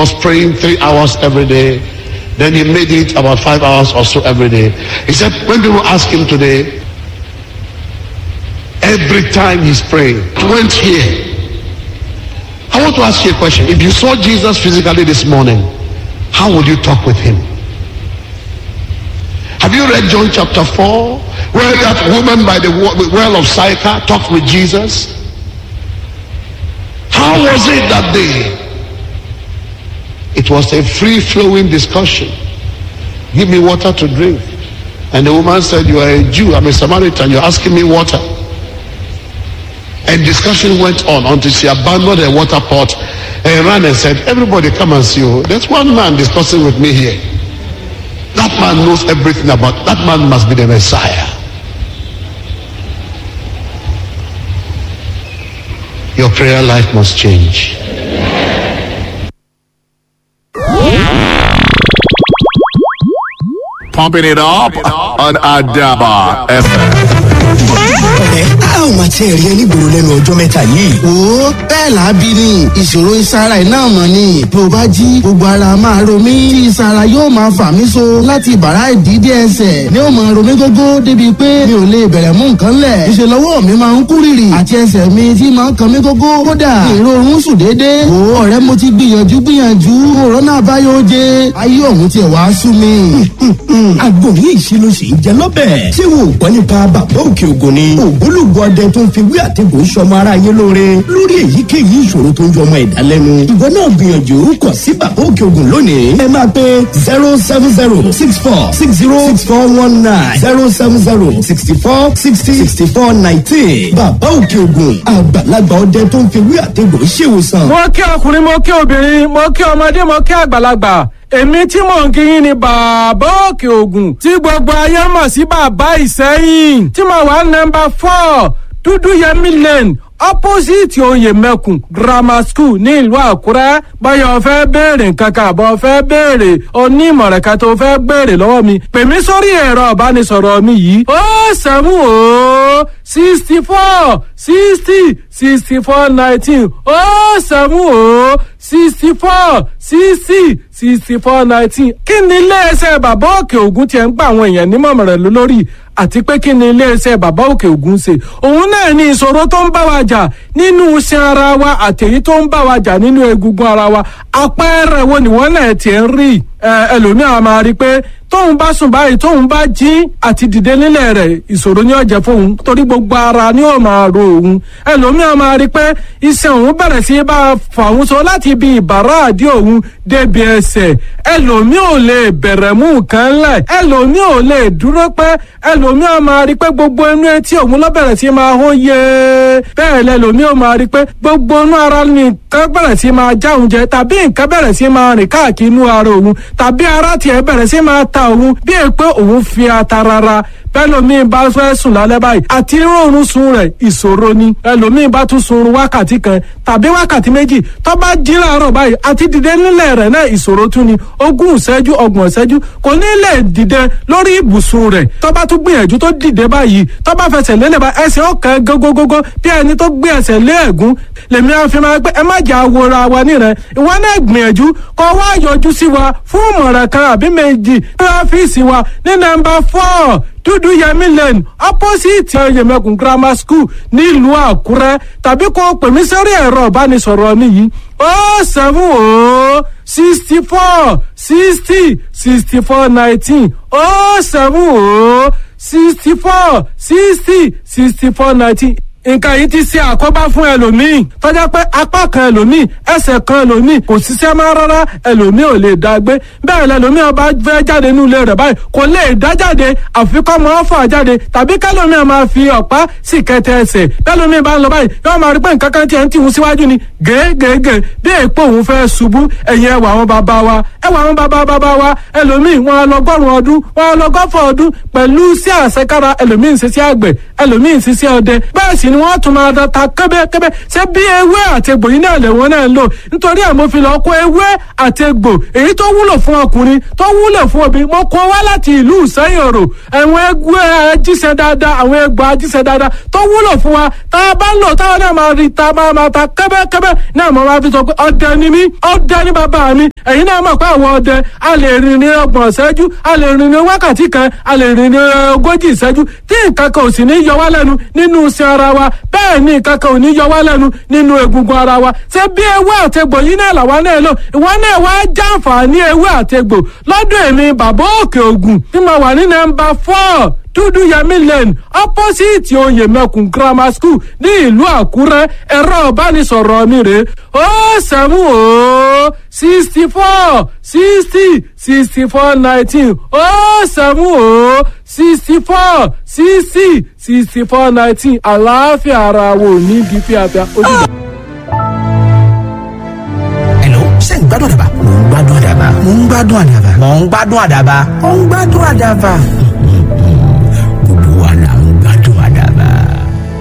was praying three hours every day. Then he made it about five hours or so every day. He said, when people ask him today, every time he's praying, he went here. I want to ask you a question. If you saw Jesus physically this morning, how would you talk with him? Have you read John chapter 4, where that woman by the well of Sychar talked with Jesus? How was it that day? It was a free flowing discussion. Give me water to drink. And the woman said, You are a Jew, I'm a Samaritan, you're asking me water. And discussion went on until she abandoned her water pot and ran and said, Everybody come and see you. There's one man discussing with me here. That man knows everything about that man must be the Messiah. Your prayer life must change. Pumping it up on Adaba FM. ẹ a ò máa tiẹ̀ rí ẹni gbòòrò lẹ́nu ọjọ́ mẹ́ta yìí. wo bẹ́ẹ̀ làábí ni ìṣòro ìsara iná mọ̀ ni bí o bá jí gbogbo ara máa ro mí tí ìsara yóò máa fà mí so láti bàrá ìdídé ẹsẹ̀ ni ó máa ro mí gógó débi pé mi ò lè bẹ̀rẹ̀ mú nǹkan lẹ̀ ìṣe lọ́wọ́ mi máa ń kú rìrì àti ẹsẹ̀ mi tí máa ń kan mí gógó kódà ìrorun sùn déédéé wo ọ̀rẹ́ mo ti gbìyànjú gbìyànjú òrónà àbáyọ oje ayé òun tiẹ̀ wá sú mi. àgbo yìí ṣe ló ṣe ń jẹ lọ́bẹ̀. ṣé wo gbọ́ nípa bàbá òkè ògùn ni. ògbólógbò ọdẹ tó ń fi wí àtẹ̀gùn sọmọ ara yé lóore lórí èyíkéyìí ìṣòro tó ń jọmọ ẹ̀dá lẹ́nu. ìwọ náà gbìyànjú kọ̀ sí bàbá òkè ògùn lónìí. ẹ máa pe zero seven zero six four six zero six four one nine zero seven zero sixty four sixty sixty four nineteen. bàbá òkè ògùn àgbàlagbà ọdẹ tó ń fi wí àtẹ̀gùn ṣèwòsàn. mo kí ọkùnrin mo kí obìnrin mo kí ọmọdé mo kí àgbàlagbà èmi tí mò ń kíyìn ni bàbá òkè ògùn tí gbogbo ayé mọ̀ sí bàbá ìsẹ́yìn tí mo wà nọmba four dúdú yẹmí lane opposite oyè mẹ́kùn grammar school ní ìlú àkúrẹ́ báyọ̀ fẹ́ béèrè nǹkan kan àbọ̀ fẹ́ béèrè onímọ̀ràn kan tó fẹ́ béèrè lọ́wọ́ mi pè mí sórí ẹ̀rọ ìbánisọ̀rọ̀ mi yìí ó sẹ́mu ó sixty four sixty sixty four nineteen ó sẹ́mu ó sixty four sixty sixty four nineteen kí ni iléeṣẹ́ bàbá òkè ògùn tiẹ̀ ń gba àwọn èèyàn nímọ̀ràn lórí àti pé kí ni iléeṣẹ́ bàbá òkè ògùn ṣe òun náà ní ìṣòro tó ń bá wa jà nínú iṣan ara wa àtẹ̀yí tó ń bá wa jà nínú egungun ara wa àpẹẹrẹ wo nìwọ́n náà tiẹ̀ ń rí ẹlòmíràn máa rí i pé tóun bá sùn báyìí tóun bá jí àti dìde nílẹ̀ rẹ̀ ìṣòro ní ọ̀jẹ̀ fóun torí gbogbo ara ni ó máa ro òun ẹlòmíràn máa rí i pé iṣan òun bẹ̀rẹ̀ sí bá fà òun so láti ibi ìbàrá àdí òun débi ẹsẹ̀ ẹlòmí ò lè bẹ̀rẹ̀ mú nǹkan lẹ̀ ẹlòmí ò lè dúró pẹ́ ẹlòmí ò máa rí pé gbogbo inú etí òun ló bẹ̀rẹ̀ sí máa hó yé bẹ́ẹ̀ lẹ́lòmí ò máa rí pé gbogbo inú ara nìkan bẹ̀rẹ̀ sí máa já òun jẹ tàbí nǹkan bẹ̀rẹ̀ sí máa rìn káàkiri inú ara òun tàbí ara tiẹ̀ bẹ̀rẹ̀ sí máa ta òun bí è pé òun fi ata rárá bẹ́lòmíì bá fẹ́ sùn lálẹ́ báyìí àti rọrùn sun rẹ̀ ìṣòro ni ẹlòmíì bá tún sun wákàtí kan tàbí wákàtí méjì tó bá jí láàárọ̀ báyìí àti dìde nílẹ̀ rẹ̀ náà ìṣòro tún ni ogún ìṣẹ́jú ọgbọ̀n ìṣẹ́jú kò ní lè dìde lórí ibùsùn rẹ̀ tó bá tún gbìyànjú tó dìde báyìí tó bá fẹsẹ̀ lélẹ̀ bá ẹsẹ̀ ọ̀kan gógógógó bí ẹni tó gbé ẹsẹ̀ lé ẹ̀gún lèmi á fi máa pé ẹ má jà wòra wa nírẹ̀ ìwọ náà gbìyànjú kó wá yọjú sí wa fún ìmọ̀ràn kan àbí méjì ní ọ́fíìsì wa ní nọ́mbà four dúdú yẹmí lane opposite yẹmẹkùn grammar school nílùú àkúrẹ́ tàbí kó pè mí sórí ẹ̀rọ ìbánisọ̀rọ̀ mi yìí ó seven ó sixty four sixty sixty four nineteen ó seven ó sixty four sixty sixty four nineteen nǹkan yìí ti ṣe àkóbá fún ẹlòmíì tọ́jà pé apá kan ẹlòmíì ẹsẹ̀ kan ẹlòmíì kò ṣiṣẹ́ máa rárá ẹlòmíì ò lè dá gbé bẹ́ẹ̀ lẹlòmíì ọba fẹ́ jáde nínú ilé rẹ̀ báyìí kò lè dá jáde àfi kọ́ mọ́ fà jáde tàbí kẹlòmíì máa fi ọ̀pá sì kẹtẹ ẹsẹ̀ bẹ́ẹ̀lòmíì bá ń lọ báyìí yóò máa rí pé nǹkan kan tiẹ̀ ń tìhun síwájú ni gègègè bí èèpo òun fẹ́ ṣubú ẹ̀yìn ẹwà àwọn bàbá wa ẹwà àwọn bàbá bàbá wa ẹlòmíì wọn lọgọ́rùn ọdún wọn lọgọ́fọ̀ ọdún pẹ̀lú sí àṣekára ẹlòmíì ń ṣiṣẹ́ àgbẹ̀ ẹlòmíì ń ṣiṣẹ́ ọdẹ bẹ́ẹ̀ sì ni wọ́n tún máa da ta kẹ́bẹ́kẹ́bẹ́ ṣé bí ewé àti egbò yìí náà lẹ́wọ̀n náà ń lò nítorí ẹ̀ mo fi lọ kó ewé àti egbò èyí tó wúlò fún ọkùnrin tó wúlò fún obìnrin mo kó wá láti ìlú ìsẹ́yìn òrò àwọn egbò ajíṣẹ́ dáadáa àwọn egbò ajíṣẹ́ dáadáa tó wúlò fún wa tá a bá ń lò táwọn náà máa rí ta máa máa ta kẹ́bẹ́kẹ́bẹ́ náà mo máa fi sọ pé ọdẹ ni mí ọdẹ ni bàbá mi ẹ̀yin náà mọ̀ pé àwọn ọdẹ a lè rìn ní ọgbọ̀n ìṣẹ́jú a lè rìn ní wákàtí kan a lè rìn ní ogójì ìṣẹ́jú tí nǹkan kan ò sì ní yọ wá lẹ́nu nínú iṣan ara wa bẹ́ẹ̀ ni nǹkan kan ò ní yọ wá lẹ́nu nínú egungun ara wa ṣé bí ewé àtegbò yìí náà làwa náà lò ìwọ náà wá jàǹfààní ewé àtegbò lọ́dọ̀ èmi bàbá òkè ògùn tí mo wà ní nọ́mbà four dúdú yẹmí lane opposite oyè mẹkùn grammar school ní ìlú àkúrẹ́ ẹ̀rọ ìbánisọ̀rọ̀ mi rè ó sẹ́mu ó sixty four sixty sixty four nineteen ó sẹ́mu ó sixty four sixty sixty four nineteen àlàáfíà ara wo ní bí fíafíà ó dìgbà. Hello, ṣé ń gbádùn àdàbà? Mò ń gbádùn àdàbà. Mò ń gbádùn àdàbà. Mò ń gbádùn àdàbà. Mò ń gbádùn àdàbà.